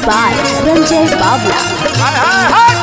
by Ranjay Bavla. हाय हाय हाय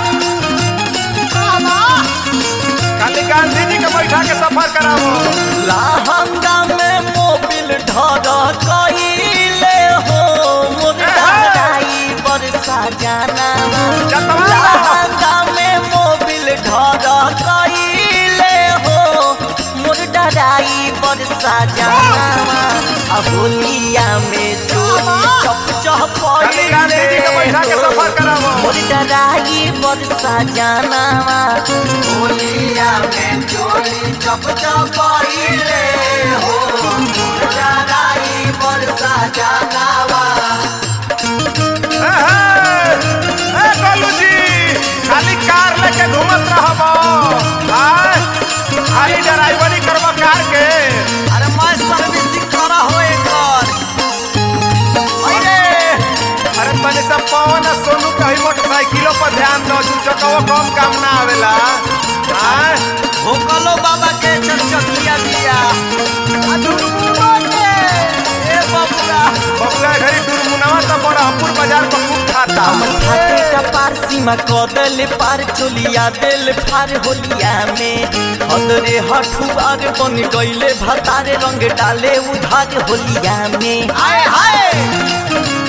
खाली गांधी जी के बैठा के सफर करावो लहंगा में मोबिल ढर कइले हो मुर्दाई बरसा जाना जतवा लहंगा में मोबिल ढर कइले हो मुर्दाई बरसा जाना अबोलिया में चोरी चप चप खाली गांधी जी के बैठा के सफर करावो मुर्दाई बरसा जाना होलिया में चोरी चप चप कइले हो मुर्दाई बरसा जानावा ए, हे, ए, गोलू जी खाली कार लेके घूमत रहबो हाय खाली ड्राइवरी करबो कार के अरे मैं सर्विसिंग करा हो एकर अरे अरे तने सब पवन आ सोनू कहीं मोटरसाइकिलों पर ध्यान दो दू चकवा कम काम ना आवेला हाय भोकलो बाबा के चरचकिया दिया आ दुर्गुआ के ए बबुआ बबुआ घरी दुर्मुनावा तो बड़हपुर बाजार पर खूब खाता फाटे का पार सीमा कदल पार चोलिया दिल फार होलिया में हदरे हठुआर बन गईले भतारे रंग डाले उधार होलिया में आए हाय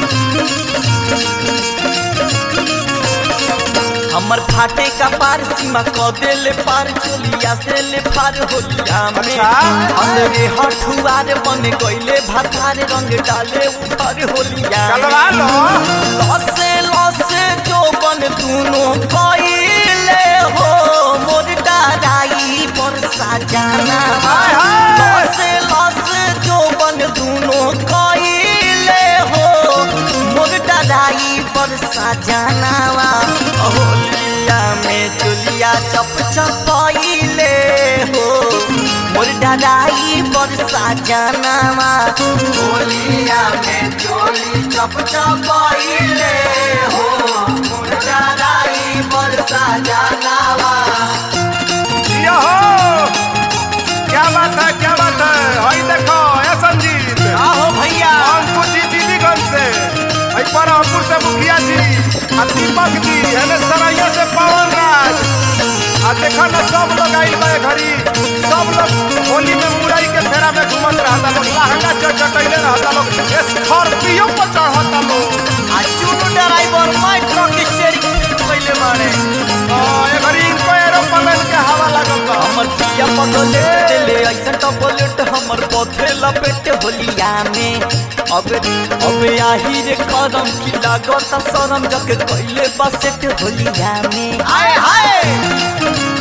हमर फाटे का पार सीमा कदल पार चोलिया से ले पार होलिया में अच्छा। हदरे हठुआर बन गईले भतारे रंग डाले उधार होलिया में चलवा लो लसे लसे जो बन दुनो कइले हो मोर डाराई पर साजाना हाय हाय। लसे लसे जो बन दुनो कइले हो मोर डाराई पर साजाना होलिया में चुलिया चप चपइले हो मोर डाराई पर साजाना होलिया में चोली चप चपइले हो मोर डाराई पर साजानावा ये हो क्या बात है क्या बात है हई देखो ए संजीत आहो भैया अंकुर जी दीदीगंज से हई पर अंकुर से मुखिया जी आ दीपक जी एने सरैया से पवन राज आ देखो ना सब लोग आइल बा ए घड़ी सब लोग होली में मुरई के फेरा में घूमत रहता लोग लहंगा चढ़ चटैले रहता लोग स्कॉर्पियो पर चढ़ता लोग आ चुनु ड्राइवर मैं ट्रक स्टीयरिंग पहले मारे आ, ए घड़ी इनको एरोप्लेन के हवा लागल बा हमर पिया पगले दिले ऐसा टपलेट हमर पथे लपेट होलिया में अब अब आही रे करम की लागत शरम जक कइले बसेट होलिया में आए हाय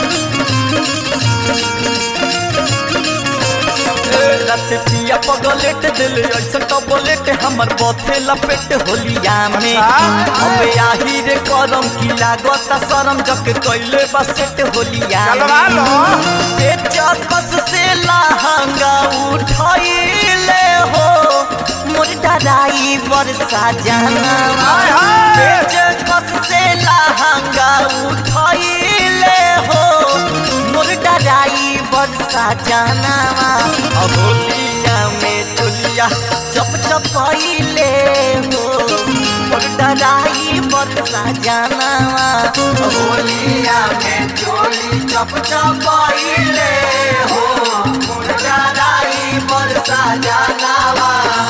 रात पिया पगलेट दिले ऐसा टपलेट हमर पथे लपेट होलिया में अच्छा। अब आही रे करम की लागत शरम जक कइले बसेट होलिया में चलवा लो चकस से लहंगा उठाइले हो मोर डराई बरसा जाना हाय हाय। चकस से लहंगा उठाइले हो मोर डराई बरसा जाना होलिया में चुलिया चप चपइले हो मोर डराई बरसा जाना होलिया में चोली चप चपइले हो मोर डराई बरसा जानावा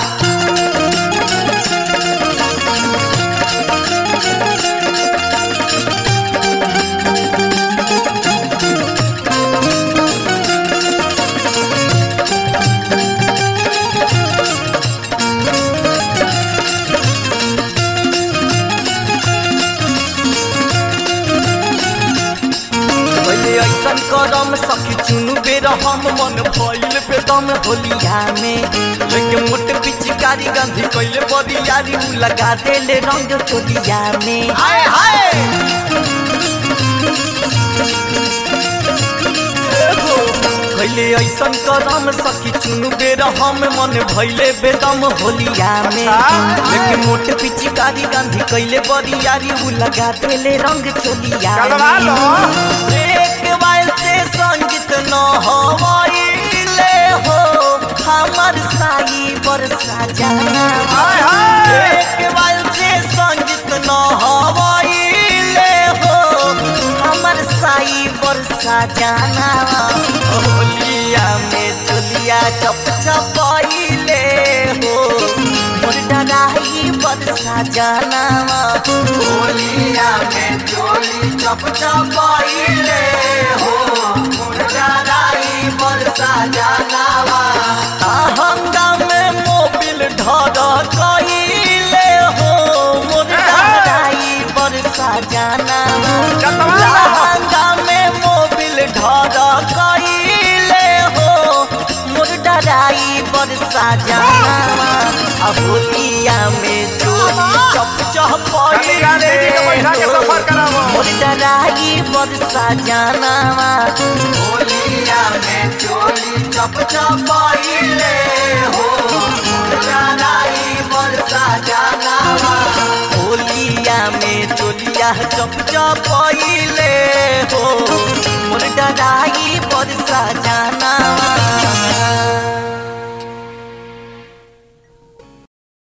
पहिले ऐसन करम सखी चुनु बेर हम मन भइल बेदम होलिया में लेके मोट पिचकारी गंधी कइले बरियारी उ लगा देले रंग चोलिया में आए हाय पहिले ऐसन करम सखी चुनु बेर हम मन भइले बेदम होलिया में अच्छा। लेके मोट पिचकारी गंधी कइले बरियारी उ लगा देले रंग चोलिया चलवा लो एक बार से संगीत न हवाइले हो हमर साई बरसा जाना हाय हाय। एक बार से संग सजानावा होलिया में चोलिया चप चपैले हो मोर डराई बर सजानावा होलिया में चोली चप चपैले हो मोर डराई बर सजानावा आहंगा में मोबिल ढर कइले हो मोर डराई बर सजानावा जतवा लहंगा में मोबिल ढर कइले हो मोर डराई बर सजानावा आ होलिया में चोली चप खाली गांधी जी के बैठा के सफर चपैले करावो मोर डराई बर सजानावा होलिया में चोली चप चपैले हो मोर डराई बर सजानावा होलिया में चोलिया चप चपैले हो